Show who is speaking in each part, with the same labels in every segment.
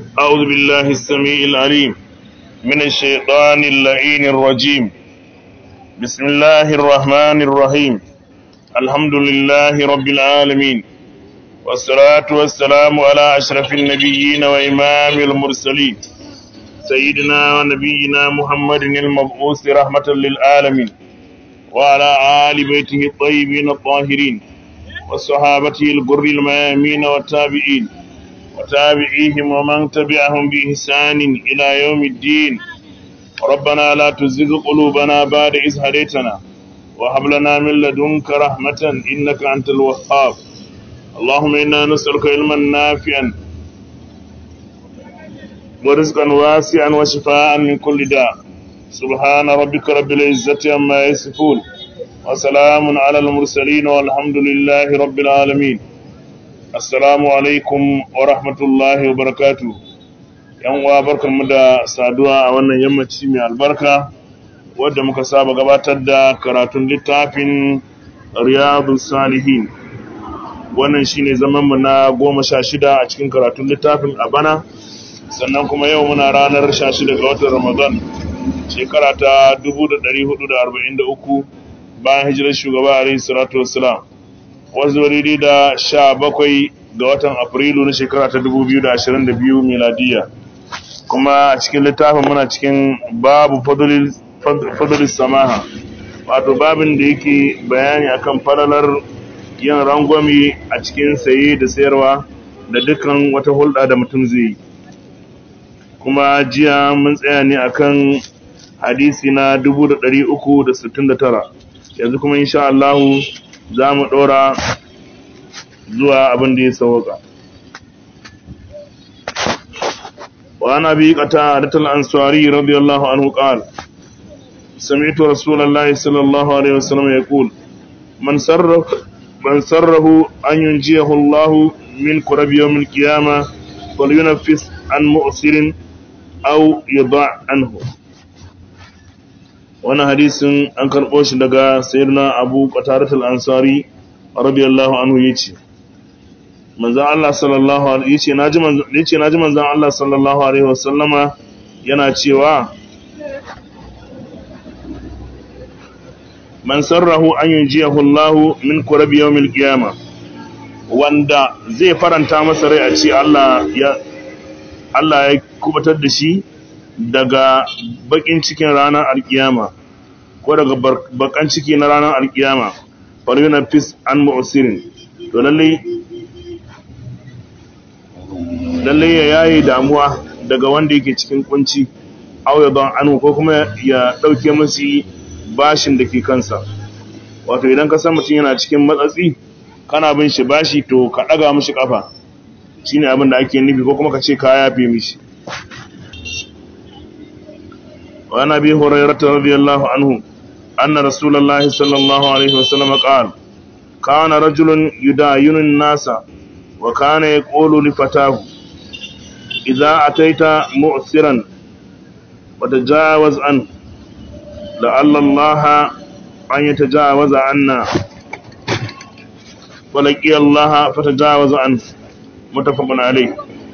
Speaker 1: أعوذ بالله السميع العليم من الشيطان اللعين الرجيم بسم الله الرحمن الرحيم الحمد لله رب العالمين والصلاة والسلام على أشرف النبيين وإمام المرسلين سيدنا ونبينا محمد المبعوث رحمة للعالمين وعلى آل بيته الطيبين الطاهرين وصحابته الغر الميامين والتابعين وتابعيهم ومن تبعهم بإحسان إلى يوم الدين ربنا لا تزغ قلوبنا بعد إذ هديتنا وهب لنا من لدنك رحمة إنك أنت الوهاب اللهم إنا نسألك علما نافعا ورزقا واسعا وشفاء من كل داء سبحان ربك رب العزة عما يصفون وسلام على المرسلين والحمد لله رب العالمين assalamu alaikum wa rahmatullahi wa barakatu yan uwa barkanmu da saduwa a wannan yammaci mai albarka wadda muka saba gabatar da karatun littafin riyadu salihin wannan shine zaman mu na goma sha shida a cikin karatun littafin a bana sannan kuma yau muna ranar sha shida ga watan ramadan shekara ta 1443 bayan hijirar shugaba alaihi salatu wassalam wanzu daidai da sha bakwai ga watan afrilu na shekara ta dubu biyu da ashirin da biyu miladiya kuma a cikin littafin muna cikin babu fadulis samaha wato babin da yake bayani akan falalar yin rangwami a cikin saye da sayarwa da dukkan wata hulɗa da mutum zai yi kuma jiya mun tsaya ne akan hadisi na dubu da ɗari uku da sittin da tara yanzu kuma insha Allahu za mu ɗora zuwa abin da ya sauka. wa ana bi kata da ansari radiyallahu anhu qal sami'tu rasulullahi sallallahu alaihi wasallam yaqul man sarrahu man sarrahu an yunjiyahu Allah min kurab yawm al-qiyamah falyunaffis an mu'sirin aw yada' anhu wannan hadisin an karɓo shi daga sayyidina abu qatadatul ansari radiyallahu anhu yace manzon Allah sallallahu alaihi yace naji manzon yace naji manzon Allah sallallahu alaihi wasallama yana cewa man sarrahu an yunjiyahu Allah min kurab yawmil qiyamah wanda zai faranta masa rai a ce Allah ya Allah ya kubatar da shi daga bakin cikin ranar alkiyama ko daga bakan ciki na ranar alkiyama faryuna fis an mu'sirin to lalle lalle ya yayi damuwa daga wanda yake cikin kunci aw ya don anu ko kuma ya dauke musu bashin da ke kansa wato idan ka san mutum yana cikin matsatsi kana bin shi bashi to ka daga mishi kafa shine abin da ake nufi ko kuma ka ce ka yafe mishi وعن ابي هريره رضي الله عنه ان رسول الله صلى الله عليه وسلم قال كان رجل يداين الناس وكان يقول لفتاه اذا اتيت مؤثرا وتجاوز عنه لعل الله ان يتجاوز عنا ولقي الله فتجاوز عنه متفق عليه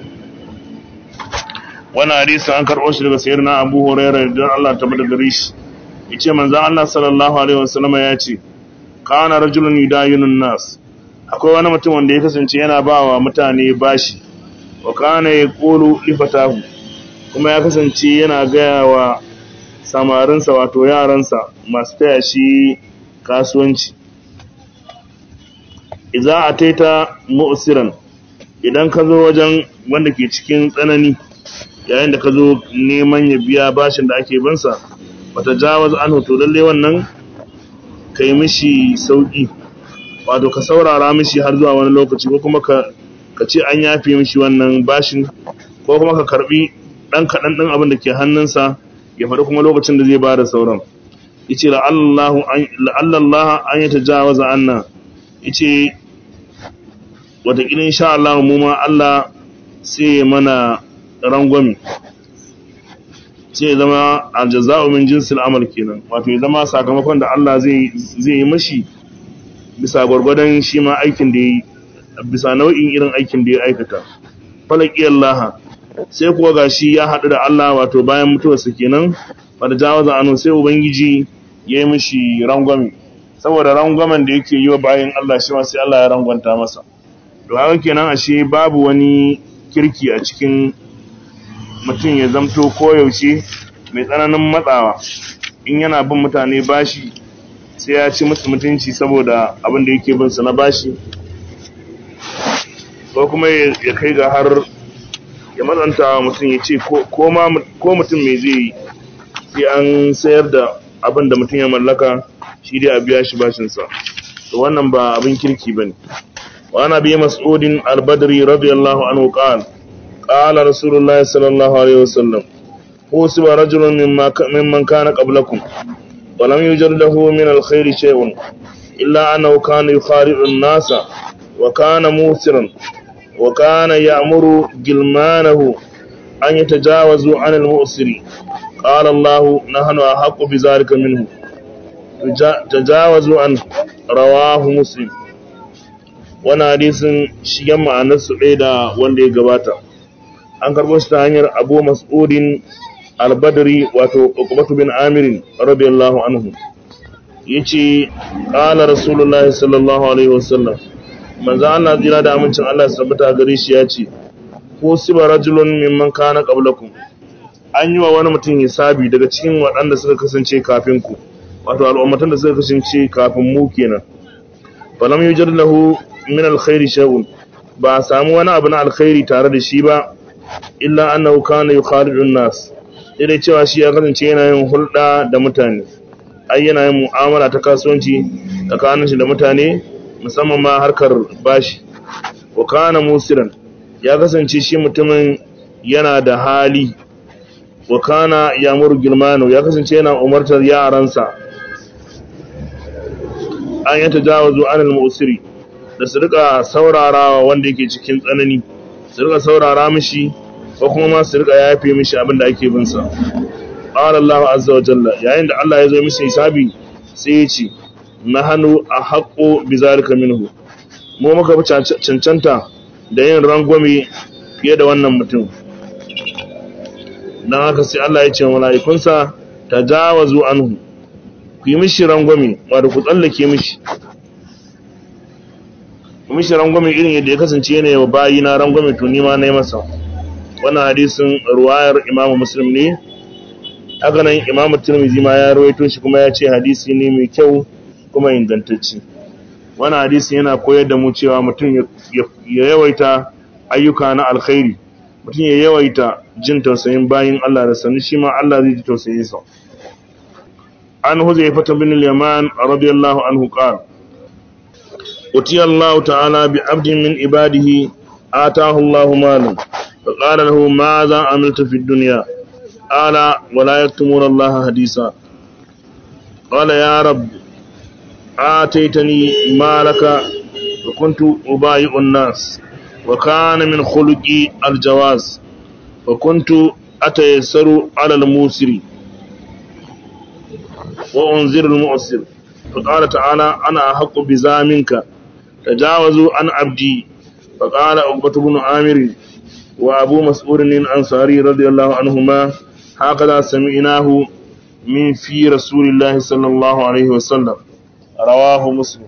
Speaker 1: wani hadisi an karɓo shi daga sayar na abu hurairar da Allah ta bada gare shi ya ce manzan Allah sallallahu alaihi wasallama ya ce kana rajulun yudayinun nas akwai wani mutum wanda ya kasance yana ba wa mutane bashi wa kana ya kolo lifatahu kuma ya kasance yana gaya wa samarinsa wato yaransa masu taya shi kasuwanci idza ataita mu'siran idan ka zo wajen wanda ke cikin tsanani yayin da ka zo neman ya biya bashin da ake bansa wata jawaz an hoto lalle wannan ka yi mishi sauƙi wato ka saurara mishi har zuwa wani lokaci ko kuma ka ce an yafe mishi wannan bashin ko kuma ka karbi ɗan kaɗan ɗin abin da ke hannunsa ya faɗi kuma lokacin da zai ba da sauran yace la'allallah an yi ta jawaza anna yace wataƙila insha Allah mu ma Allah sai mana rangwami sai zama aljaza'u min jinsil amal kenan wato ya zama sakamakon da Allah zai zai yi mashi bisa gwargwadon shi ma aikin da yi bisa nau'in irin aikin da ya aikata falaki Allah sai kuwa gashi ya haɗu da Allah wato bayan mutuwarsa kenan wadda jawaza anu sai ubangiji ya yi mishi rangwame saboda rangwamen da yake yi wa bayan Allah shi ma sai Allah ya rangwanta masa to haka kenan ashe babu wani kirki a cikin mutum ya zamto koyaushe mai tsananin matsawa in yana bin mutane bashi sai ya ci musu mutunci saboda abin da yake bin su na bashi ko kuma ya kai ga har ya matsanta wa mutum ya ce ko mutum mai zai yi sai an sayar da abin da mutum ya mallaka shi dai a biya shi bashinsa to wannan ba abin kirki ba ne wa ana biya mas'udin albadri radiyallahu anhu qala qala rasulullahi sallallahu alaihi wasallam husiba rajulun mimman kana qablakum wa lam yujad lahu min alkhair shay'un illa annahu kana yukhari'u an-nasa wa kana musiran wa kana ya'muru gilmanahu an yatajawazu 'an al-mu'siri قال الله نحن أحق بذلك منه تجاوزوا عن رواه مسلم wani hadisin shigen ma'anarsu ɗaya da wanda ya gabata an karɓo shi ta hanyar abu mas'udin albadari wato ƙwaƙwabatu bin amirin radiyallahu anhu ya ce ƙala rasulullah sallallahu alaihi wasallam manzo Allah jira da amincin Allah ya tabbata gare shi ya ce ko siba rajulun mimman kana qablakum an yi wa wani mutum hisabi daga cikin waɗanda suka kasance kafin ku wato al'ummatan da suka kasance kafin mu kenan falam yujad lahu min alkhairi shay'un ba a samu wani abu na alkhairi tare da shi ba illa annahu kana yukhalidu an-nas dai cewa shi ya kasance yana yin hulɗa da mutane ai yana yin mu'amala ta kasuwanci tsakanin shi da mutane musamman ma harkar bashi wa kana musiran ya kasance shi mutumin yana da hali wa kana yamuru gilmano ya kasance yana umartar yaransa an yi tajawazu anil musiri da su rika saurarawa wanda yake cikin tsanani su rika saurara mishi ko kuma ma su rika yafe mishi abin da ake bin sa qala Allahu azza wa jalla yayin da Allah ya zo mishi hisabi sai ya ce nahanu ahqqu bizalika minhu mu muka fi cancanta da yin rangwame fiye da wannan mutum don haka sai Allah ya ce wa mala'ikunsa ta jawazu anhu ku yi mishi rangwame wadda ku tsallake mishi ku mishi rangwame irin yadda ya kasance yana yawa bayi na rangwame to nima na yi masa wannan hadisin ruwayar imamu muslim ne haka nan imamu turmizi ma ya rawaito shi kuma ya ce hadisi ne mai kyau kuma ingantacce wannan hadisi yana koyar da mu cewa mutum ya yawaita ayyuka na alkhairi mutum ya yawaita jin tausayin bayin Allah da sanu shi ma Allah zai ji tausayin sa an huzaifa bin al-yaman radiyallahu anhu qala utiya Allah ta'ala bi 'abdin min ibadihi ataahu Allah malan fa qala lahu ma za amilta fi dunya qala wa la yaktumuna Allah hadisa qala ya rab آتيتني مالك وكنت أبايع الناس وكان من خلقي الجواز وكنت أتيسر على الموسر وأنذر المؤسر فقال تعالى أنا أحق بذا منك تجاوزوا عن عبدي فقال عقبة بن عامر وأبو مسعود الأنصاري رضي الله عنهما هكذا سمعناه من في رسول الله صلى الله عليه وسلم رواه مسلم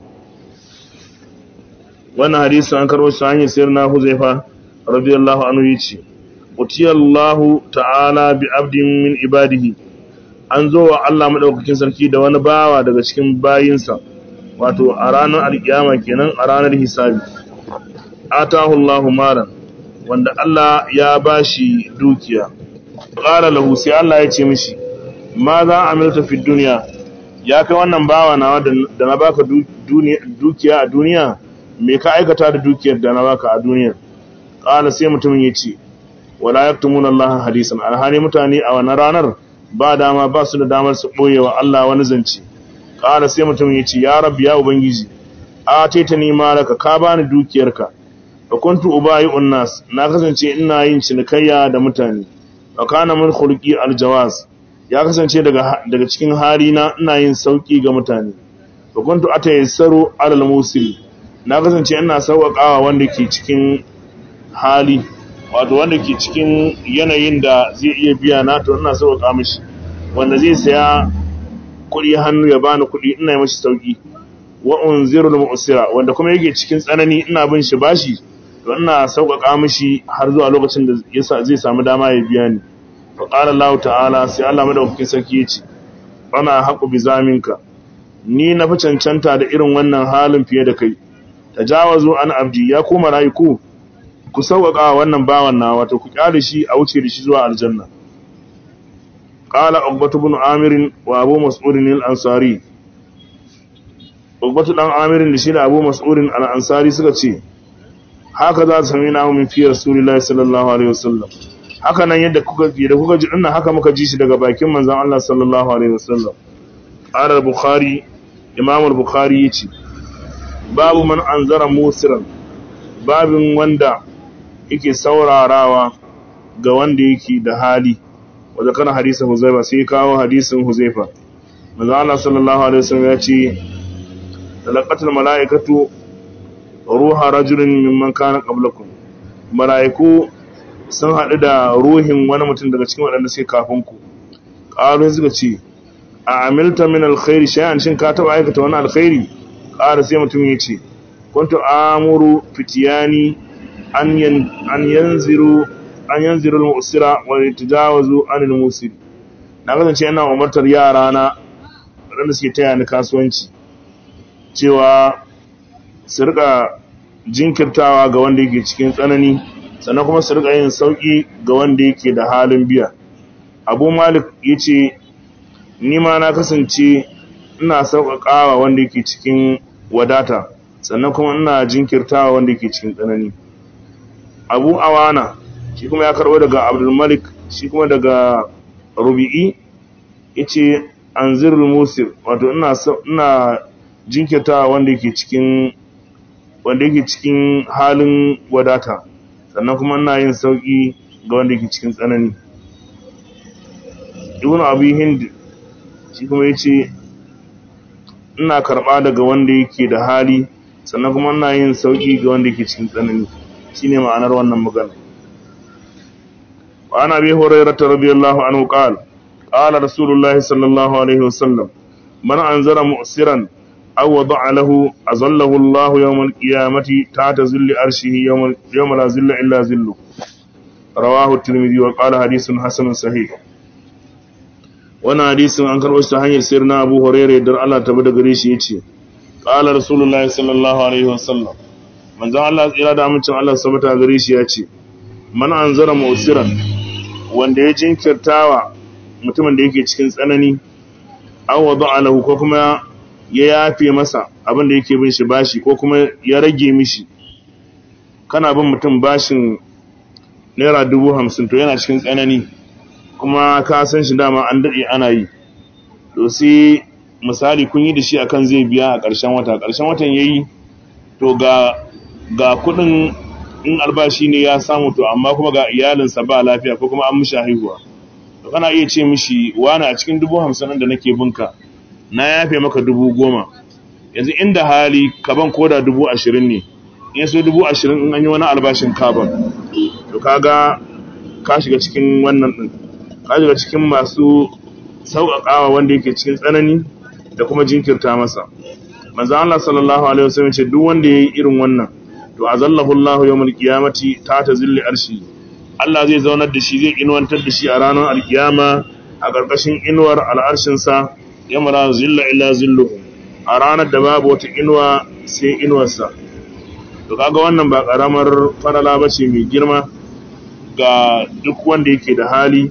Speaker 1: wannan hadisi an karbo shi hanyar sayar na huzaifa radiyallahu anhu yace utiyallahu ta'ala bi abdin min ibadihi an zo wa Allah madaukakin sarki da wani bawa daga cikin bayinsa wato a ranar alkiyama kenan a ranar hisabi atahu Allahu malan wanda Allah ya bashi dukiya qala lahu sai Allah ya ce mishi ma za amilta fi dunya ya kai wannan bawa nawa da na baka dukiya a duniya me ka aikata da dukiyar da na baka a duniya qala sai mutumin ya ce wala yaktumuna Allah hadisan alhali mutane a wannan ranar ba dama ba su da damar su boye wa Allah wani zance qala sai mutumin ya ce ya rabbi ya ubangiji a taita ni malaka ka bani dukiyarka fa kuntu ubayi'un nas na kasance ina yin cinikayya da mutane fa kana min khulqi aljawaz ya kasance daga daga cikin hali na ina yin sauki ga mutane fa kuntu atayassaru alal musili na kasance ina sauƙaƙawa wanda ke cikin hali wato wanda ke cikin yanayin da zai iya biya na to ina sauƙa mishi wanda zai saya kuɗi hannu ya bani kuɗi ina yi mashi sauƙi wa unzirul mu'sira wanda kuma yake cikin tsanani ina bin shi bashi to ina sauƙaƙa mishi har zuwa lokacin da zai samu dama ya biya ni fa qala Allah ta'ala sai Allah madaukakin sarki ya ce ana haƙu bi zaminka ni na fi cancanta da irin wannan halin fiye da kai tajawazu an abdi ya kuma rayuku ku sauƙaƙa wannan bawan na wato ku kyale shi a wuce da shi zuwa aljanna qala uqbatu ibn amir wa abu mas'ud al-ansari uqbatu dan amir da shi da abu mas'ud al-ansari suka ce haka za su sami na min fi rasulullahi sallallahu alaihi wasallam haka nan yadda kuka ji da kuka ji dinnan haka muka ji shi daga bakin manzon Allah sallallahu alaihi wasallam qala al-bukhari imam al-bukhari yace babu man anzara musiran babin wanda yake saurarawa ga wanda yake da hali wanda kana hadisin Huzaifa sai kawo hadisin Huzaifa manzo Allah sallallahu alaihi wasallam ya ce talaqatul malaikatu ruha rajulin mimman kana qablakum malaiku sun hadu da ruhin wani mutum daga cikin waɗanda suke kafin ku qalu suka ce a amilta min alkhairi shay'an shin ka taba aikata wani alkhairi qala sai mutum ya ce kuntu amuru fitiyani an yanziru an yanziru al-mu'sira wa yatajawazu an al-musir na kasance ina umartar yara na waɗanda suke taya ni kasuwanci cewa su rika jinkirtawa ga wanda yake cikin tsanani sannan kuma su rika yin sauki ga wanda yake da halin biya abu malik yace ni ma na kasance ina sauƙaƙawa wanda yake cikin wadata sannan kuma ina jinkirtawa wanda yake cikin tsanani abu awana shi kuma ya karbo daga abdulmalik shi kuma daga rubi'i yace anzirul musir wato ina ina jinkirtawa wanda yake cikin wanda yake cikin halin wadata sannan kuma ina yin sauki ga wanda yake cikin tsanani ibnu abi hind shi kuma yace ina karba daga wanda yake da hali sannan kuma ina yin sauki ga wanda yake cikin tsanani shine ma'anar wannan magana wa ana bi hurairah radiyallahu anhu qala qala rasulullahi sallallahu alaihi wasallam man anzara mu'siran aw wada'a lahu azallahu Allahu yawmal qiyamati ta'ta zilli arshihi yawmal yawma la zilla illa zillu rawahu at-tirmidhi wa qala hadithun hasanun sahih wannan hadisin an karɓo shi ta hanyar sayar na abu hurairah dar Allah ta bada gare shi yace qala rasulullahi sallallahu alaihi wasallam manzon Allah tsira da amincin Allah sabata gare shi yace man anzara mu'siran wanda ya jinkirtawa mutumin da yake cikin tsanani aw wada'a lahu ko kuma ya yafe masa abin da yake bin shi bashi ko kuma ya rage mishi kana bin mutum bashin naira dubu hamsin to yana cikin tsanani kuma ka san shi dama an daɗe ana yi to sai misali kun yi da shi akan zai biya a ƙarshen wata ƙarshen watan ya yi to ga ga kuɗin in albashi ne ya samu to amma kuma ga iyalinsa ba lafiya ko kuma an mishi haihuwa to kana iya ce mishi wani a cikin dubu hamsin da nake binka na yafe maka dubu goma yanzu inda hali kaban koda dubu ashirin ne in so dubu ashirin in an yi wani albashin kaban to kaga ka shiga cikin wannan ɗin ka shiga cikin masu sauƙaƙawa wanda yake cikin tsanani da kuma jinkirta masa manzo Allah sallallahu alaihi wasallam ce duk wanda yayi irin wannan to azallahu Allahu yawmul qiyamati ta ta zilli arshi Allah zai zaunar da shi zai inuwantar da shi a ranar alkiyama a ƙarƙashin inuwar al'arshin sa yamra zilla illa zillu a ranar da babu wata inuwa sai inuwarsa to kaga wannan ba karamar farala bace mai girma ga duk wanda yake da hali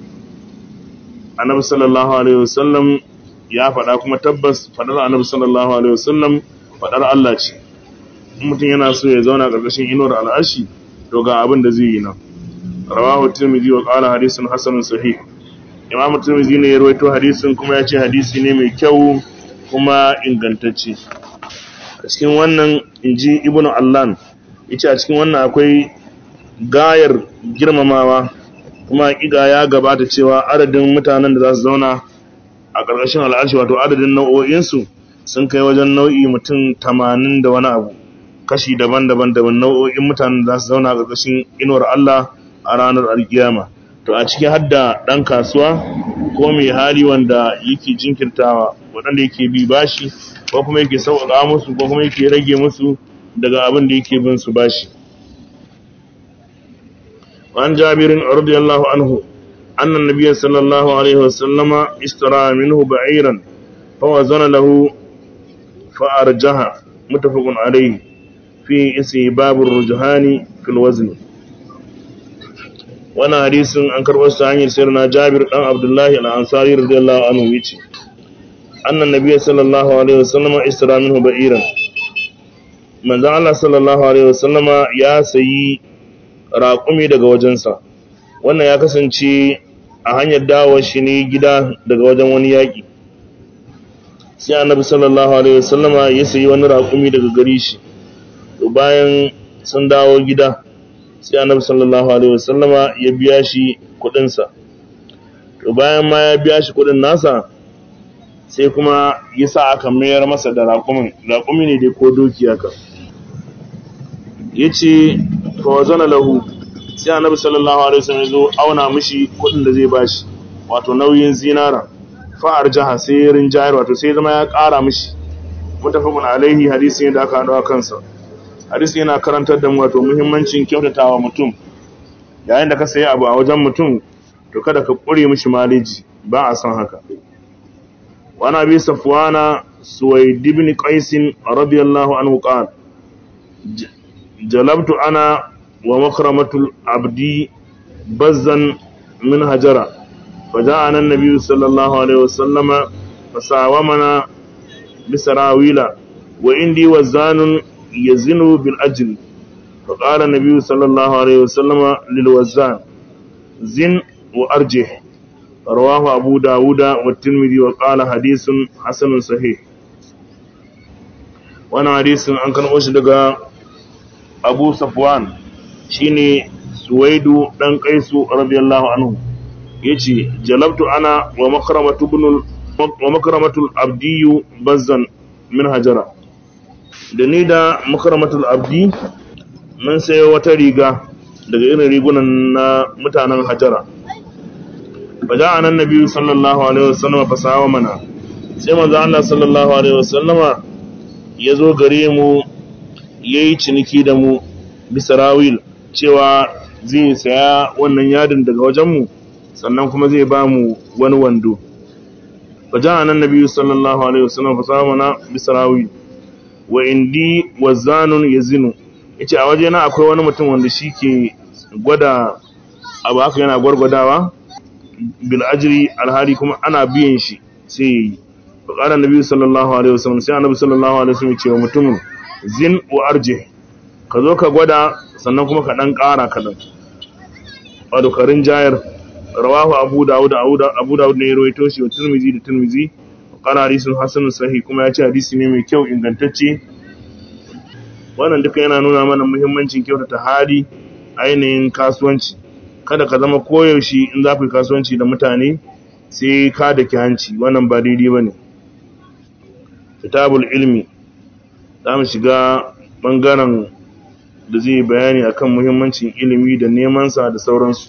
Speaker 1: annabi sallallahu alaihi wasallam ya faɗa kuma tabbas faɗar annabi sallallahu alaihi wasallam faɗar Allah ce in mutum yana so ya zauna ƙarƙashin inuwar al'arshi to ga abin da zai yi nan rawahu tirmidhi wa qala hadithun hasanun sahih imamu tirmidhi ne ya rawaito hadisin kuma ya ce hadisi ne mai kyau kuma ingantacce a cikin wannan inji ibnu allan yace a cikin wannan akwai gayar girmamawa kuma hakika ya gabata cewa adadin mutanen da za su zauna a ƙarƙashin al'arshi wato adadin nau'o'insu sun kai wajen nau'i mutum tamanin da wani abu kashi daban-daban daban nau'o'in mutanen da za su zauna a ƙarƙashin inuwar Allah a ranar alkiyama to a cikin hadda ɗan kasuwa ko mai hali wanda yake jinkirtawa waɗanda yake bi bashi ko kuma yake sauƙaƙa musu ko kuma yake rage musu daga abin da yake bin su bashi وعن جابر رضي الله عنه أن النبي صلى الله عليه وسلم اشترى منه بعيرا فوزن له فأرجها متفق عليه في اسم باب الرجحان في الوزن وانا حديث عن كربس عن سيرنا جابر بن عبد الله الأنصاري رضي الله عنه يتي أن النبي صلى الله عليه وسلم اشترى منه بعيرا من الله صلى الله عليه وسلم يا سيي raƙumi daga wajensa wannan ya kasance a hanyar dawo shi ne gida daga wajen wani yaƙi sai annabi sallallahu alaihi wasallama ya sayi wani raƙumi daga gari shi to bayan sun dawo gida sai annabi sallallahu alaihi wasallama ya biya shi kuɗinsa to bayan ma ya biya shi kuɗin nasa sai kuma ya sa aka mayar masa da raƙumin raƙumi ne dai ko doki haka ya ce fawazana lahu sai annabi sallallahu alaihi wasallam zo auna mishi kudin da zai bashi wato nauyin zinara fa'ar jaha sai rinjayar wato sai zama ya ƙara mishi mutafaqun alaihi hadisi ne da aka hado kansa hadisi yana karantar da mu wato muhimmancin kyautatawa mutum yayin da ka sayi abu a wajen mutum to kada ka kure mishi maliji ba a son haka wa nabi safwana suwaid ibn qais radiyallahu anhu qala jalabtu ana wa makramatul abdi bazzan min hajara فجاءنا النبي صلى الله عليه وسلم فساومنا بسراويل وعندي وزان يزن بالأجل فقال النبي صلى الله عليه وسلم للوزان زن وأرجح رواه أبو داود والترمذي وقال حديث حسن صحيح وانا حديث أن كان أشدق abu safwan shine suwaidu dan kaisu radiyallahu anhu yace jalabtu ana wa makramatu ibn wa makramatul abdi bazzan min hajara da ni da makramatul abdi mun sayo wata riga daga irin rigunan na mutanen hajara baja anan nabi sallallahu alaihi wasallam fasawa mana sai manzo Allah sallallahu alaihi wasallama yazo gare mu ya yi ciniki da mu bisa rawil cewa zai saya wannan yadin daga wajenmu sannan kuma zai ba mu wani wando wajen anan nabi sallallahu alaihi wasallam fa na bisa rawil wa indi wazanun yazinu yace a wajena akwai wani mutum wanda shi ke gwada abu haka yana gwargwadawa bil ajri alhali kuma ana biyan shi sai yayi fa qala nabi sallallahu alaihi wasallam sai annabi sallallahu alaihi wasallam ya ce wa mutumin zin wa arje ka zo ka gwada sannan kuma ka dan ƙara kaɗan wato karin jayar rawahu abu dawud abu dawud ne ya rawaito shi wa tirmizi da tirmizi qala hadisun hasanun sahih kuma ya ce hadisi ne mai kyau ingantacce wannan duka yana nuna mana muhimmancin kyautata hali ainihin kasuwanci kada ka zama koyaushe in za ku yi kasuwanci da mutane sai ka da hanci wannan ba daidai ba ne kitabul ilmi za mu shiga ɓangaren da zai bayani akan muhimmancin ilimi da nemansa da sauransu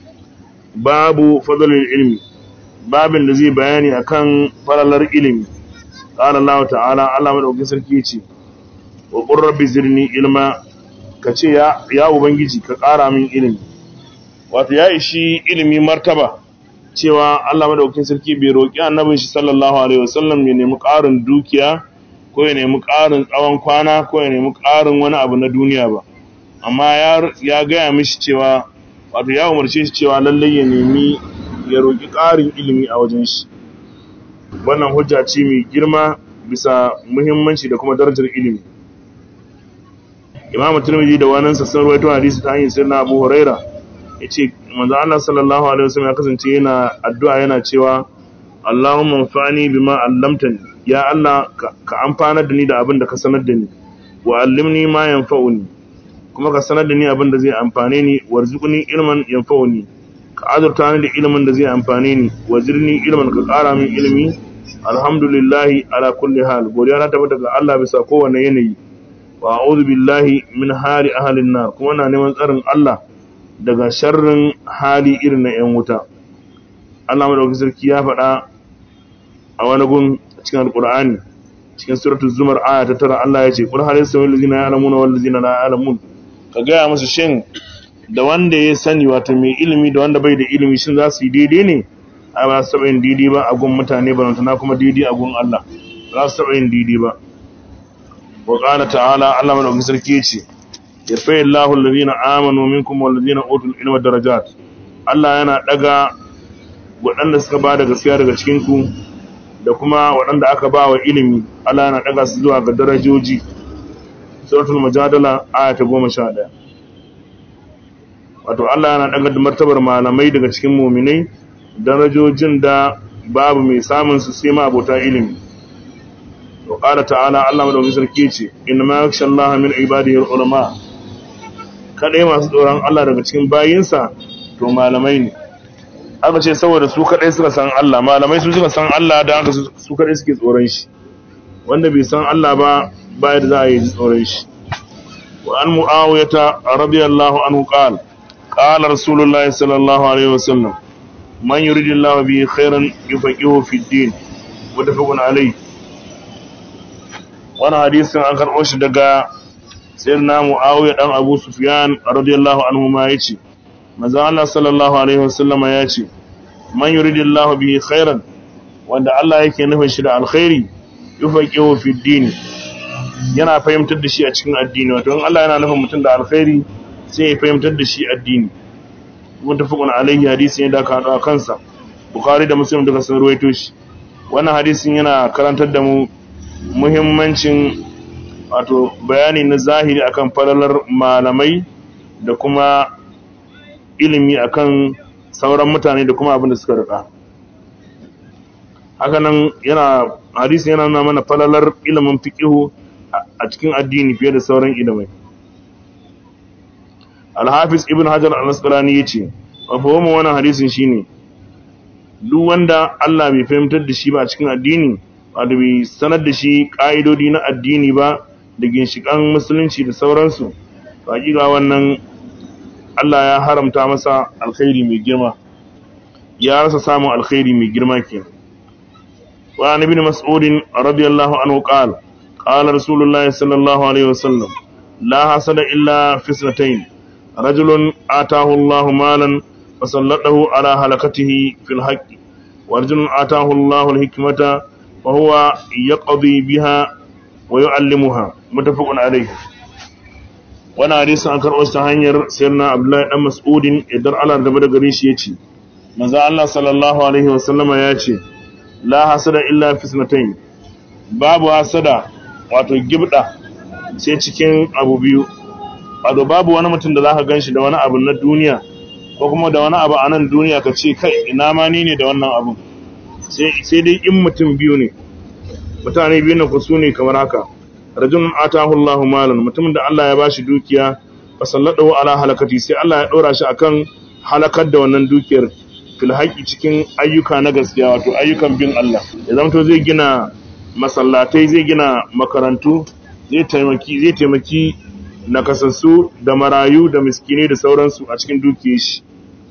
Speaker 1: babu fadalin ilimi babin da zai bayani akan falalar ilimi ƙara Allah ta'ala Allah maɗaukin sarki ce wa ƙurrabi zirni ilma ka ce ya ubangiji ka ƙara min ilimi wato ya ishi ilimi martaba cewa Allah maɗaukin sarki bai roƙi annabin shi sallallahu alaihi wasallam ya nemi ƙarin dukiya ko ya nemi ƙarin tsawon kwana ko ya nemi ƙarin wani abu na duniya ba amma ya gaya mishi cewa wato ya umarce shi cewa lallai ya nemi ya roƙi ƙarin ilimi a wajen shi wannan hujja ce mai girma bisa muhimmanci da kuma darajar ilimi imam turmiji da wani sassan ruwaito hadisi ta hanyar sirna abu huraira ya ce manzo Allah sallallahu alaihi wasallam ya kasance yana addu'a yana cewa Allahumma anfa'ni bima 'allamtani ya Allah ka amfanar da ni da abin da ka sanar da ni wa allimni ma yanfa'uni kuma ka sanar da ni abin da zai amfane ni warzuqni ilman yanfa'uni ka azurta ni da ilimin da zai amfane ni wazirni ilman ka ƙara min ilimi alhamdulillahi ala kulli hal godiya na tabbata ga Allah bisa kowane yanayi wa a'udhu billahi min hali ahlin nar kuma na neman tsarin Allah daga sharrin hali irin na 'yan wuta Allah madaukakin sarki ya faɗa a wani gun cikin alkur'ani cikin suratul zumar aya ta tara Allah ya ce qul hal yastawi allazina ya'lamuna wal ladzina la ya'lamun ka gaya musu shin da wanda ya sani wato mai ilimi da wanda bai da ilimi shin za su yi daidai ne a ba su taɓa yin daidai ba a gun mutane ba na kuma daidai a gun Allah za su taɓa yin daidai ba wa qala ta'ala Allah madaukakin sarki ya ce yarfa Allahu allazina amanu minkum wal ladzina utul ilma darajat Allah yana daga waɗanda suka ba da gaskiya daga cikin ku da kuma waɗanda aka ba wa ilimi Allah yana ɗaga su zuwa ga darajoji suratul mujadala aya ta goma sha ɗaya wato Allah yana ɗaga da martabar malamai daga cikin muminai darajojin da babu mai samun su sai ma abota ilimi to qala ta'ala Allah madaukakin sarki ce inna ma yakhsha Allah min ibadihi ulama kadai masu tsoron Allah daga cikin bayinsa to malamai ne aka ce saboda su kadai suka san Allah malamai su suka san Allah da aka su kadai suke tsoron shi wanda bai san Allah ba bayar za a yi tsoron shi wa an mu'awiyata radiyallahu anhu qala qala rasulullahi sallallahu alaihi wasallam man yuridillahu bihi khairan yufaqihu fi din mutafaqun alayhi wannan hadisin an karɓo shi daga sayyidina mu'awiya dan abu sufyan radiyallahu anhu ma yace manzo Allah sallallahu alaihi wasallama ya ce man yuridillahu bihi khairan wanda Allah yake nufin shi da alkhairi yufaqihu fi din yana fahimtar da shi a cikin addini wato in Allah yana nufin mutum da alkhairi sai ya fahimtar da shi addini mutafaqun alaihi hadisi ne da ka hado kansa bukhari da muslim duka sun ruwaito shi wannan hadisin yana karantar da mu muhimmancin wato bayani na zahiri akan falalar malamai da kuma ilimi akan sauran mutane da kuma abin da suka rika hakanan yana hadisi yana nuna mana falalar ilimin fiqihu a cikin addini fiye da sauran ilimai Al-Hafiz Ibn Hajar Al-Asqalani yace wa fahimu wannan hadisin shine duk wanda Allah bai fahimtar da shi ba a cikin addini wato bai sanar da shi ka'idodi na addini ba da ginshikan musulunci da sauransu to hakika wannan Allah ya haramta masa alkhairi mai girma ya rasa samun alkhairi mai girma ke wa an ibn mas'ud radiyallahu anhu qala qala rasulullah sallallahu alaihi wasallam la hasada illa fisnatayn rajulun atahu Allah malan fasallatahu ala halakatihi fil haqqi wa rajulun atahu Allah al-hikmata wa huwa yaqdi biha wa yu'allimuha muttafaqun alayhi wani hadisin an karɓo ta hanyar sayyidina abdullahi dan mas'udin idan Allah da da gare shi yace manzo Allah sallallahu alaihi wasallama yace la hasada illa fi sunatayn babu hasada wato gibda sai cikin abu biyu wato babu wani mutum da zaka ganshi da wani abu na duniya ko kuma da wani abu a nan duniya ka ce kai ina ma ni ne da wannan abun sai dai in mutum biyu ne mutane biyu ne ku su ne kamar haka rajulun atahu Allahu malan mutumin da Allah ya bashi dukiya fa salladahu ala halakati sai Allah ya dora shi akan halakar da wannan dukiyar fil haqi cikin ayyuka na gaskiya wato ayyukan bin Allah ya zamto zai gina masallatai zai gina makarantu zai taimaki zai taimaki nakasassu da marayu da miskinai da sauransu a cikin dukiyar shi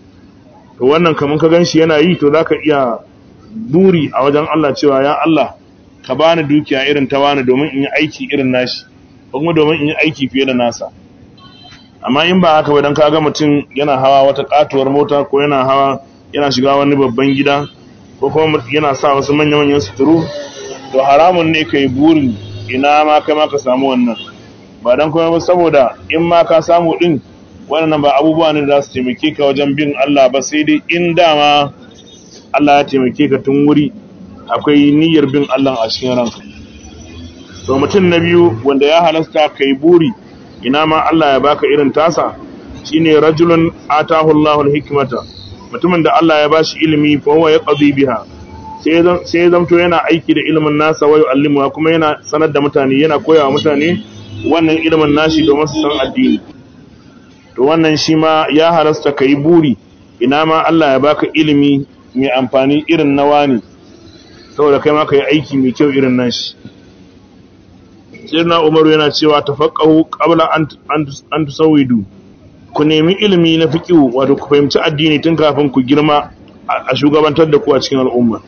Speaker 1: to wannan kaman ka ganshi yana yi to zaka iya buri a wajen Allah cewa ya Allah ka bani dukiya irin ta wani domin in yi aiki irin nashi kuma domin in yi aiki fiye da nasa amma in ba haka ba dan kaga mutum yana hawa wata katuwar mota ko yana hawa yana shiga wani babban gida ko kuma yana sa wasu manya-manyan suturu to haramun ne kai burin ina ma kai ma ka samu wannan ba dan kuma ba saboda in ma ka samu din wannan ba abubuwa ne da za su taimake ka wajen bin Allah ba sai dai in dama Allah ya taimake ka tun wuri akwai niyyar bin Allah a cikin ranka to mutum na biyu wanda ya halasta kai buri ina ma Allah ya baka irin tasa shine rajulun atahu Allahu al-hikmata mutumin da Allah ya bashi ilimi fa huwa yaqdi biha sai sai ya zamto yana aiki da ilimin nasa wa yu'allimu kuma yana sanar da mutane yana koyawa mutane wannan ilimin nashi domin su san addini to wannan shi ma ya halasta kai buri ina ma Allah ya baka ilimi mai amfani irin na wani saboda kai ma ka yi aiki mai kyau irin nashi sirna umaru yana cewa tafaqahu qabla an an tusawidu ku nemi ilimi na fiqh wato ku fahimci addini tun kafin ku girma a shugabantar da ku a cikin al'umma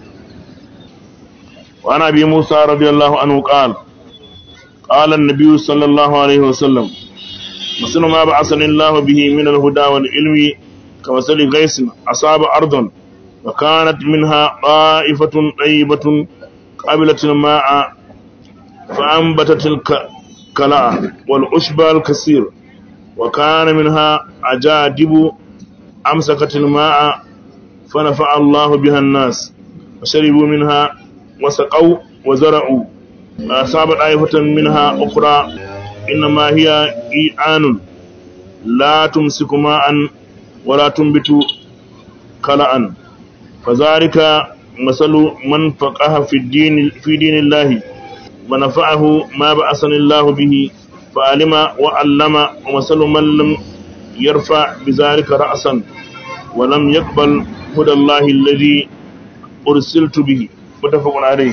Speaker 1: wa ana bi Musa radiyallahu anhu qala qala an-nabiy sallallahu alaihi wasallam مثل ما بعثني الله به من الهدى والعلم كمثل غيث أصاب أرضا وكانت منها طائفة طيبة قابلة الماء فأنبتت الكلاء والعشب الكثير وكان منها أجادب أمسكت الماء فنفع الله بها الناس وشربوا منها وسقوا وزرعوا أصاب طائفة منها أخرى إنما هي إيعان لا تمسك ماء ولا تنبت كلاء فذلك مثل من فقه في الدين في دين الله ونفعه ما بعثني الله به فعلم وعلم ومثل من لم يرفع بذلك رأسا ولم يقبل هدى الله الذي أرسلت به متفق عليه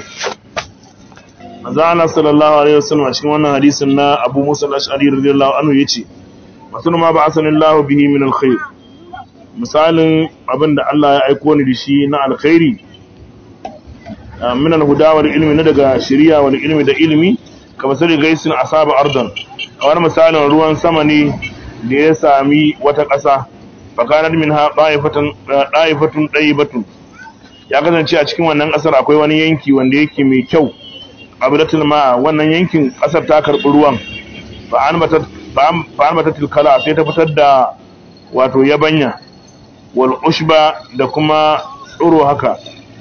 Speaker 1: Allah sallallahu alaihi wasallam a cikin wannan hadisin na Abu Musa al-Ash'ari radiyallahu anhu yace masul ma ba'athani Allah bihi min al-khair misalin abinda Allah ya aiko ni da shi na alkhairi min al-huda wal ilmi na daga shari'a wal ilmi da ilmi kamar sai gaisin asaba ardan kamar misalin ruwan sama ne da ya sami wata ƙasa fakanar minha ɗaifatun ɗaifatun ɗaibatun ya kasance a cikin wannan ƙasar akwai wani yanki wanda yake mai kyau abidatul ma wannan yankin ƙasar ta karɓi ruwan fa an bata tilkala sai ta fitar da wato yabanya wal ushba da kuma tsoro haka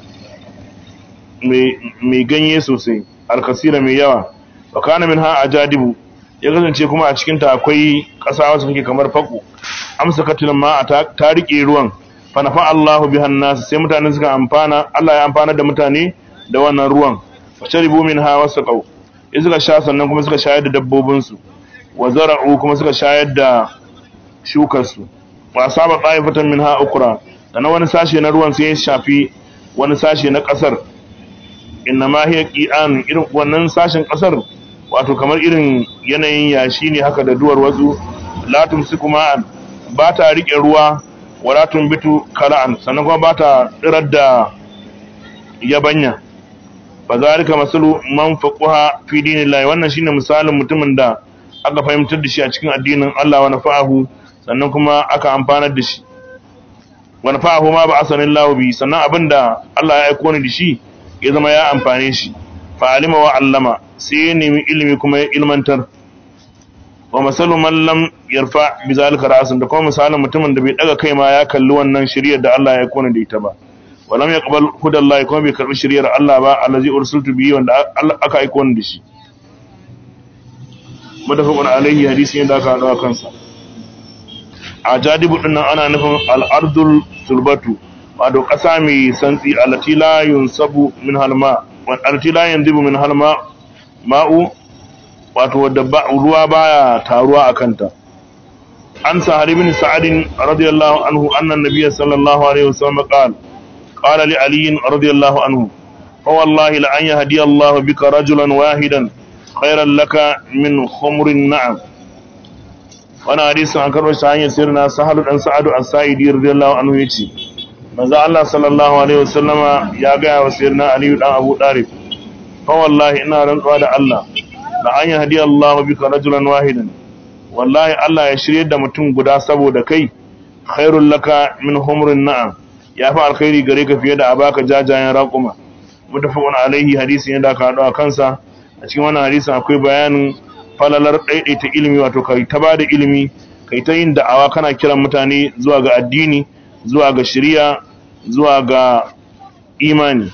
Speaker 1: mai ganye sosai alkasira mai yawa wa kana minha ajadibu ya kasance kuma a cikin ta akwai ƙasa wasu take kamar fako amsa katil ma ta rike ruwan fa nafa Allahu bihan nas sai mutane suka amfana Allah ya amfana da mutane da wannan ruwan fa sharibu minha wasaqau in suka sha sannan kuma suka shayar da dabbobin su wa zara'u kuma suka shayar da shukar su wa asaba ta'ifatan minha ukra dan wani sashe na ruwan sai ya shafi wani sashe na kasar inna ma hiya qi'an irin wannan sashen kasar wato kamar irin yanayin yashi ne haka da duwar wasu la tumsiku ma'an ba ta rike ruwa wala tumbitu kala'an sannan kuma ba ta tsirar da yabanya fa zalika masalu man faqaha fi dinillahi wannan shine misalin mutumin da aka fahimtar da shi a cikin addinin Allah wa nafa'ahu sannan kuma aka amfanar da shi wa nafa'ahu ma ba'asanillahu bi sannan abinda Allah ya aika ni da shi ya zama ya amfane shi fa alima wa allama sai ya nemi ilimi kuma ya ilmantar wa masalu man lam yarfa bi zalika ra'san da kuma misalin mutumin da bai daga kai ma ya kalli wannan shiriyar da Allah ya kona da ita ba wa lam yaqbal hudallahi kuma bai karbi shiriyar Allah ba allazi ursiltu bihi wanda aka aika wani da shi mutafaqun alaihi hadisi ne da aka hada kansa a jadibu dinnan ana nufin al-ardul sulbatu wato ƙasa mai santsi alati la yunsabu min halma alati la yanzibu min halma ma'u wato wadda ruwa baya taruwa a kanta an sahari bin sa'adin radiyallahu anhu annan nabiyya sallallahu alaihi wasallam qala qala li ali radiyallahu anhu fa wallahi la an yahdi Allah bika rajulan wahidan khairan laka min khumrin na'am wannan hadisin an karɓo shi hanyar sirna sahal dan sa'adu as-sa'idi radiyallahu anhu yace manzo Allah sallallahu alaihi wasallama ya ga wa sirna ali dan abu darif fa wallahi ina rantsuwa da Allah la an yahdi Allah bika rajulan wahidan wallahi Allah ya shirye da mutum guda saboda kai khairul laka min humrin na'am ya fi alkhairi gare ka fiye da abaka jajayen raquma mutafaqun alaihi hadisi ne da aka hado a kansa a cikin wannan hadisin akwai bayanin falalar daidaita ilimi wato kai ta bada ilimi kai ta yin da'awa kana kiran mutane zuwa ga addini zuwa ga shari'a zuwa ga imani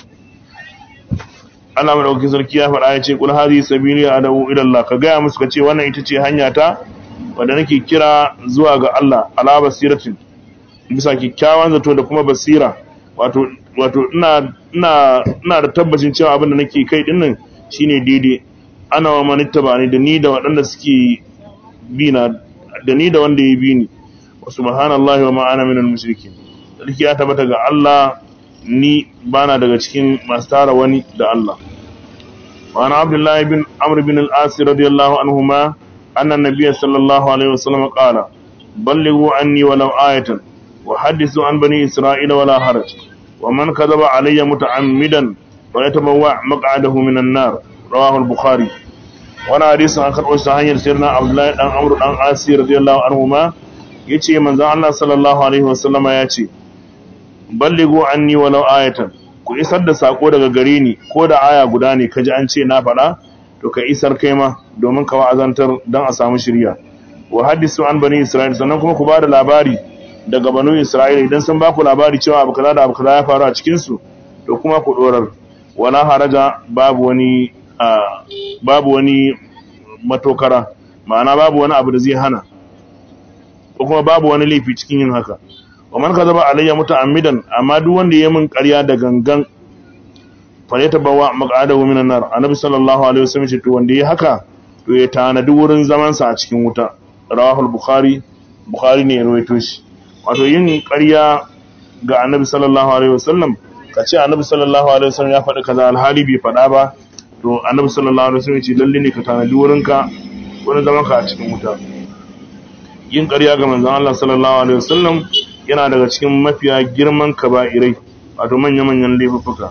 Speaker 1: Allah madaukakin sarki ya faɗa ya ce kul hadhihi sabili adu ila Allah ka gaya musu ka ce wannan ita ce hanya ta wanda nake kira zuwa ga Allah ala basiratin bisa kikkiawan zato da kuma basira wato wato ina ina ina da tabbacin cewa abin da nake kai din nan shine daidai ana wa manittaba ne da ni da waɗanda suke bi na da ni da wanda ya bi ni wa subhanallahi wa ma ana minal mushrikin sarki ya tabbata ga Allah ni bana daga cikin masu tara wani da Allah wa ana abdullahi bin amr bin al-as radiyallahu anhuma anna nabiyya sallallahu alaihi wasallam qala ballighu anni walau ayatan wa hadithu an bani isra'ila wala haraj wa man kadhaba alayya muta'ammidan fa yatabawwa maq'adahu minan nar rawahu al-bukhari wani hadisin an karɓo shi hanyar sirna abdullahi dan amru dan asi radiyallahu anhu ma yace manzon Allah sallallahu alaihi wasallama yace ballighu anni walau ayatan ku isar da sako daga gare ni ko da aya guda ne kaji an ce na faɗa to ka isar kai ma domin ka wa'azantar dan a samu shirya wa hadisu an bani isra'il sannan kuma ku ba da labari daga banu isra'ila idan sun ba ku labari cewa abu kaza da abu kaza ya faru a cikin su to kuma ku dorar wala haraja babu wani babu wani matokara ma'ana babu wani abu da zai hana ko kuma babu wani laifi cikin yin haka wa man kadaba alayya muta'ammidan amma duk wanda yayi min ƙarya da gangan fa ya tabawa maq'adahu minan nar annabi sallallahu alaihi wasallam ce to wanda yayi haka to ya tanadi wurin zaman sa a cikin wuta rawahu bukhari bukhari ne ya rawaito shi wato yin ƙarya ga annabi sallallahu alaihi wasallam kace annabi sallallahu alaihi wasallam ya faɗi kaza alhali bai faɗa ba to annabi sallallahu alaihi wasallam ce lalle ne ka tanadi wurinka wurin zaman ka a cikin wuta yin ƙarya ga manzon Allah sallallahu alaihi wasallam yana daga cikin mafiya girman kaba'irai wato manya-manyan laifuffuka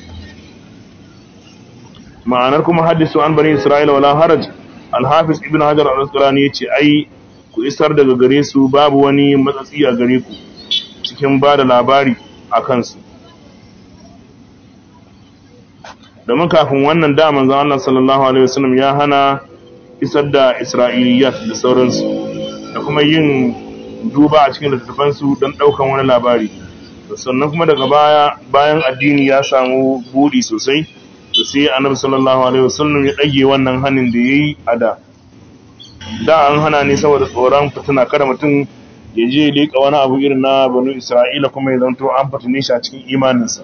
Speaker 1: ma'anar kuma hadisu an bani isra'ila wala haraj al-hafiz ibn hajar al-asqalani yace ai ku isar daga gare su babu wani matsatsi a gare ku cikin ba da labari a kansu domin kafin wannan da manzon Allah sallallahu alaihi wasallam ya hana isar da isra'iliyat da sauransu da kuma yin duba a cikin littattafansu don ɗaukan wani labari sannan kuma daga baya bayan addini ya samu buɗi sosai da sai annabi sallallahu alaihi wasallam ya ɗage wannan hannun da ya yi a da da an hana ne saboda tsoron fitina kada mutum ya je leƙa wani abu irin na banu isra'ila kuma ya zanto an fitine shi a cikin imaninsa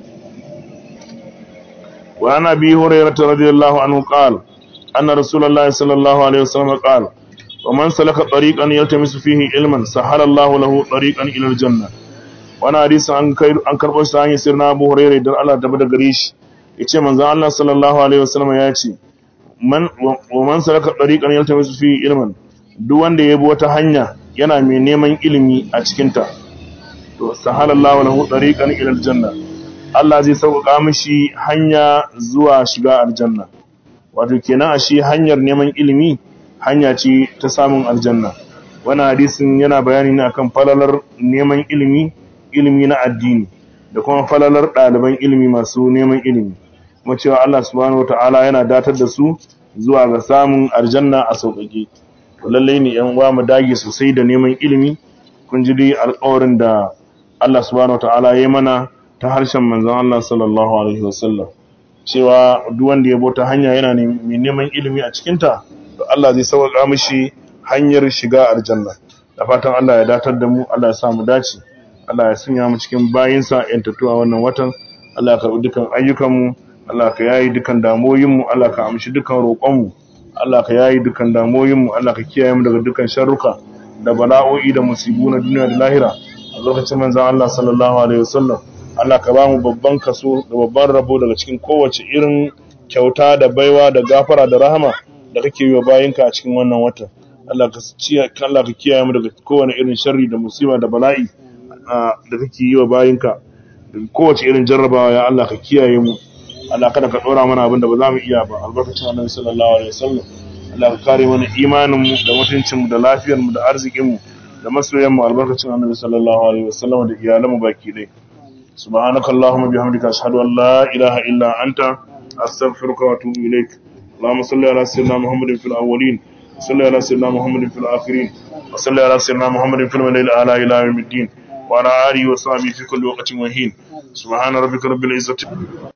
Speaker 1: wa ana bi hurairah radiyallahu anhu qala anna rasulullahi sallallahu alaihi wasallam qala ومن سلك طريقا يلتمس فيه علما سهل الله له طريقا الى الجنه وانا حديث an kai an karbo shi hanyar sirna Abu Hurairah dan Allah tabbata gare shi yace manzon Allah sallallahu alaihi wasallam ya ce man wa man salaka tariqan yaltamisu fihi ilman duk wanda ya bi wata hanya yana mai neman ilimi a cikin ta to sahalallahu lahu tariqan ila aljanna Allah zai sauƙaƙa mishi hanya zuwa shiga aljanna wato kenan a shi hanyar neman ilimi hanya ce ta samun aljanna wannan hadisin yana bayani ne akan falalar neman ilimi ilimi na addini da kuma falalar ɗaliban ilimi masu neman ilimi kuma cewa Allah subhanahu wataala yana datar da su zuwa ga samun aljanna a sauƙaƙe to lallai ne yan uwa mu dage sosai da neman ilimi kun ji dai alƙawarin da Allah subhanahu wataala ya mana ta harshen manzon Allah sallallahu alaihi wasallam cewa duk wanda ya bota hanya yana mai neman ilimi a cikinta to Allah zai sauƙa mishi hanyar shiga aljanna da fatan Allah ya datar da mu Allah ya sa mu dace Allah ya sanya mu cikin bayinsa yantattu a wannan watan Allah ya karɓi dukan ayyukanmu Allah ka yayi dukan damoyinmu Allah ka amshi dukan roƙonmu Allah ka yayi dukan damoyinmu Allah ka kiyaye mu daga dukan sharruka da bala'o'i da musibu na duniya da lahira a lokacin manzon Allah sallallahu alaihi wasallam Allah ka ba mu babban kaso da babban rabo daga cikin kowace irin kyauta da baiwa da gafara da rahama da kake yi wa bayinka a cikin wannan watan Allah ka Allah ka kiyaye mu daga kowane irin sharri da musiba da bala'i da kake yi wa bayinka daga kowace irin jarrabawa ya Allah ka kiyaye mu Allah kada ka dora mana abin da ba za mu iya ba albarkacin Annabi sallallahu alaihi wasallam Allah ka kare mana imanin mu da mutuncin mu da lafiyar mu da arzikin mu da masoyan mu albarkacin Annabi sallallahu alaihi wasallam da iyalan mu baki dai subhanakallahumma bihamdika ashhadu an la ilaha illa anta astaghfiruka wa atubu ilaik اللهم صل على سيدنا محمد في الأولين وصل على سيدنا محمد في الآخرين وصل على سيدنا محمد في الملائكة الأعلى إلى يوم الدين وعلى آله وصحبه في كل وقت وحين سبحان ربك رب العزة